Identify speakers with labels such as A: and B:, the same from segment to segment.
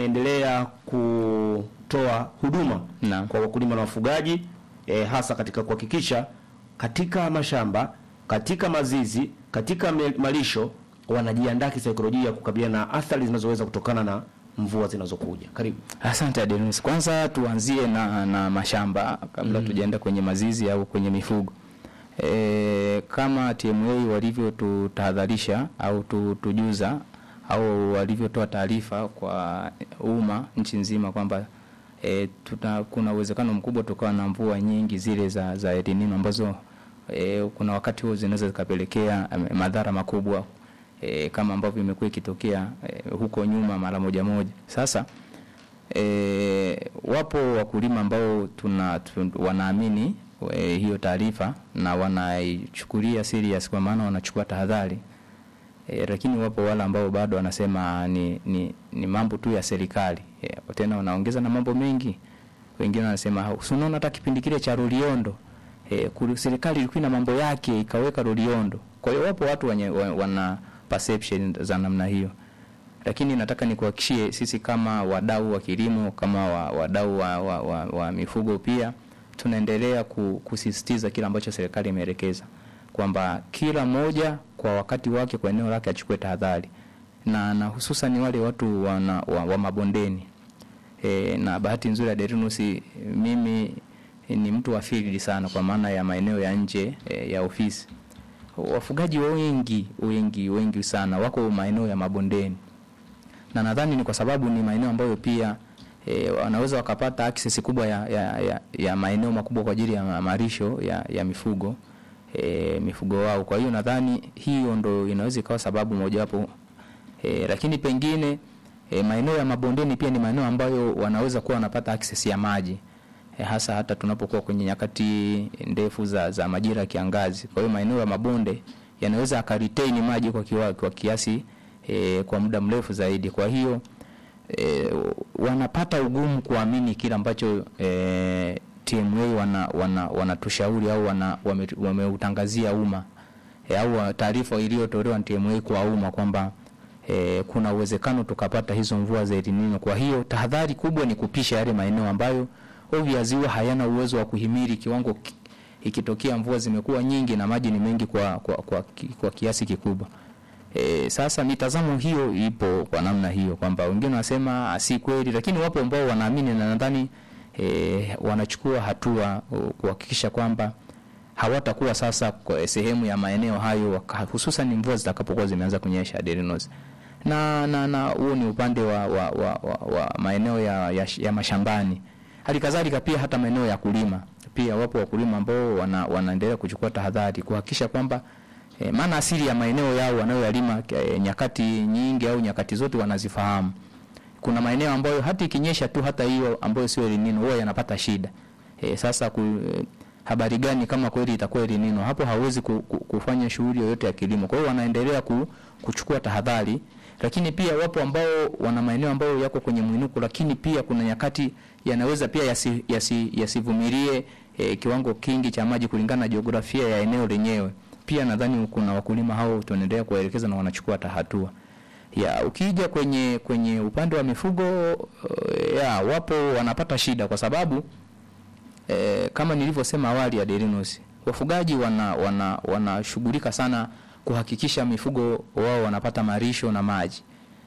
A: wameendelea kutoa huduma
B: Naam.
A: kwa wakulima na wafugaji e, hasa katika kuhakikisha katika mashamba, katika mazizi, katika me- malisho wanajiandaa kisaikolojia kukabiliana na athari zinazoweza kutokana na mvua zinazokuja. Karibu.
B: Asante Adenis. Kwanza tuanzie na, na mashamba kabla tujaenda kwenye mazizi au kwenye mifugo. E, kama TMA walivyotutahadharisha au tu- tujuza au walivyotoa taarifa kwa umma nchi nzima kwamba e, tuta, kuna uwezekano mkubwa tukawa na mvua nyingi zile za, za El Nino ambazo e, kuna wakati huo zinaweza zikapelekea em, madhara makubwa e, kama ambavyo imekuwa ikitokea e, huko nyuma mara moja moja. Sasa e, wapo wakulima ambao tuna, tun, wanaamini e, hiyo taarifa na wanaichukulia serious kwa maana wanachukua tahadhari e, lakini wapo wale ambao bado wanasema ni, ni, ni mambo tu ya serikali e, tena wanaongeza na mambo mengi. Wengine wanasema "Si unaona hata kipindi kile cha Loliondo e, kuli- serikali ilikuwa na mambo yake ikaweka Loliondo. Kwa hiyo wapo watu wenye, wa- wana perception za namna hiyo lakini nataka nikuhakikishie sisi kama wadau wa kilimo kama wa, wadau wa, wa, wa, wa mifugo pia tunaendelea ku, kusisitiza kile ambacho serikali imeelekeza kwamba kila mmoja kwa wakati wake kwa eneo lake achukue tahadhari na, na hususan wale watu wana, wa, wa mabondeni e, na bahati nzuri ya Derinus mimi ni mtu wa field sana kwa maana ya maeneo ya nje e, ya ofisi wafugaji wengi wengi wengi sana wako maeneo ya mabondeni na nadhani ni kwa sababu ni maeneo ambayo pia e, wanaweza wakapata access kubwa ya, ya, ya, ya maeneo makubwa kwa ajili ya ma- malisho ya, ya mifugo e, mifugo wao. Kwa hiyo nadhani hiyo ndo inaweza ikawa sababu mojawapo e, lakini pengine e, maeneo ya mabondeni pia ni maeneo ambayo wanaweza kuwa wanapata access ya maji e, hasa hata tunapokuwa kwenye nyakati ndefu za, za majira ya kiangazi. Kwa hiyo maeneo ya mabonde yanaweza akaretain maji kwa, kiwa, kwa kiasi e, kwa muda mrefu zaidi. Kwa hiyo e, wanapata ugumu kuamini kile ambacho e, TMA wana wana wanatushauri au wana wame- wameutangazia umma e, au taarifa iliyotolewa na TMA kwa umma kwamba e, kuna uwezekano tukapata hizo mvua za El Nino. Kwa hiyo tahadhari kubwa ni kupisha yale maeneo ambayo obviously huwa hayana uwezo wa kuhimili kiwango ki- ikitokea mvua zimekuwa nyingi na maji ni mengi kwa, kwa, kwa, ki- kwa kiasi kikubwa. E, sasa mitazamo hiyo ipo kwa namna hiyo kwamba wengine wanasema si kweli, lakini wapo ambao wanaamini na nadhani e, wanachukua hatua o, kuhakikisha kwamba hawatakuwa sasa kwa sehemu ya maeneo hayo waka- hususan mvua zitakapokuwa zimeanza kunyesha Derinos. Na na na huo ni upande wa, wa, wa, wa, wa maeneo ya, ya, ya mashambani. Hali kadhalika pia hata maeneo ya kulima pia wapo wakulima ambao wana, wanaendelea kuchukua tahadhari kuhakikisha kwamba E, maana asili ya maeneo yao wanayoyalima e, nyakati nyingi au nyakati zote wanazifahamu. Kuna maeneo ambayo hata ikinyesha tu hata hiyo ambayo sio El Nino huwa yanapata shida. E, sasa ku, e, habari gani kama kweli itakuwa El Nino? Hapo hawezi ku, ku, kufanya shughuli yoyote ya kilimo. Kwa hiyo wanaendelea ku, kuchukua tahadhari, lakini pia wapo ambao wana maeneo ambayo yako kwenye mwinuko, lakini pia kuna nyakati yanaweza pia yasi, yasi, yasivumilie e, kiwango kingi cha maji kulingana na jiografia ya eneo lenyewe pia nadhani kuna wakulima hao tunaendelea kuwaelekeza na wanachukua hata hatua ya ukija kwenye kwenye upande wa mifugo uh, ya wapo wanapata shida kwa sababu eh, kama nilivyosema awali ya Derinos wafugaji wana wana wanashughulika sana kuhakikisha mifugo wao wanapata marisho na maji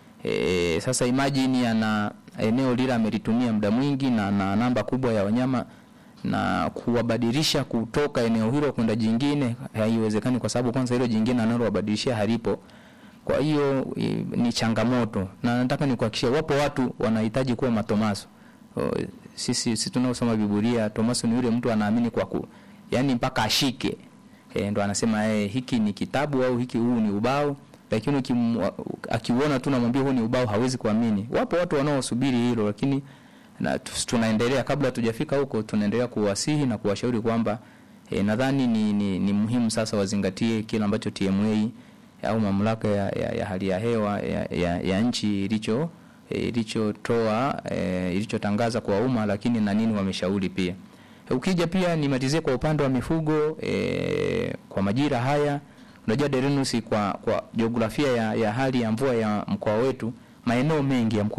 B: e, sasa imagine ana eneo lile amelitumia muda mwingi na, na namba kubwa ya wanyama na kuwabadilisha kutoka eneo hilo kwenda jingine haiwezekani, kwa sababu kwanza hilo jingine analowabadilishia halipo. Kwa hiyo i- ni changamoto, na nataka nikuhakikishie, wapo watu wanahitaji kuwa matomaso. O, Sisi sisi tunaosoma Biblia, Tomaso ni yule mtu anaamini kwa ku, yani mpaka ashike e, ndo anasema eh, hiki ni kitabu au hiki huu ni ubao, lakini ukim- akiuona tu namwambia huu ni ubao hawezi kuamini. Wapo watu wanaosubiri hilo, lakini na tu- tunaendelea kabla hatujafika huko, tunaendelea kuwasihi na kuwashauri kwamba e, nadhani ni, ni, ni muhimu sasa wazingatie kile ambacho TMA au mamlaka ya, ya, ya hali ya hewa ya, ya, ya nchi ilicho e, ilichotoa e, ilichotangaza kwa umma, lakini na nini wameshauri pia. E, ukija pia nimalizie kwa upande wa mifugo e, kwa majira haya unajua Derinus kwa kwa jiografia ya, ya hali ya mvua ya mkoa wetu maeneo mengi ya mkoa